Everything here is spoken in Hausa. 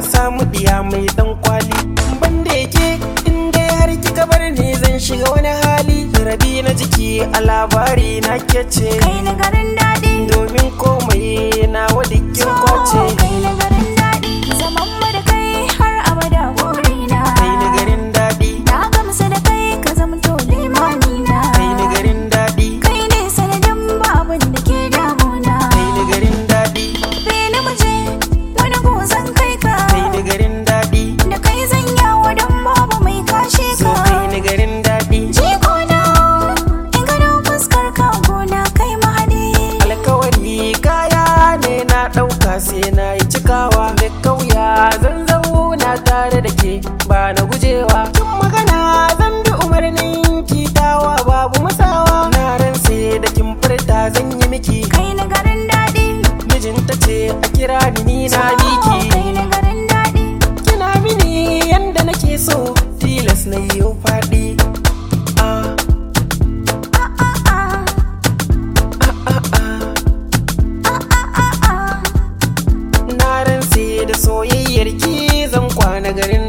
samu diya mai dan kwali ban da yake in dai har kika bar ni zan shiga wani hali rabi na jiki a labari na kece kai na garin daɗi domin komai na wadikin so kwace kai na garin daɗi zaman mu da kai har abada burina kai ni garin daɗi na gamsu da kai ka zamto limani na kai ni garin daɗi kai ne sanadin babun da ke damuna kai ni garin daɗi Bene muje wani gozan kai ka kai ni garin daɗi da kai zan yawo don babu mai kashe so ka kai ni garin daɗi Jikona in gano fuskar ka gona kai mahadi alkawari kaya ne na ɗauka sai na yi cikawa da kauya zan zauna tare da ke ba na gujewa kin magana zan bi umarnin kitawa babu masawa na ran sai da kin furta zan yi miki kai na garin daɗi mijinta ce a kira ni ni na miki kai na garin daɗi kina mini yanda nake so tilas na yi faɗi ah ah ah ah ah ah ah ah ah na ran sai da soyayyar ki zan kwana garin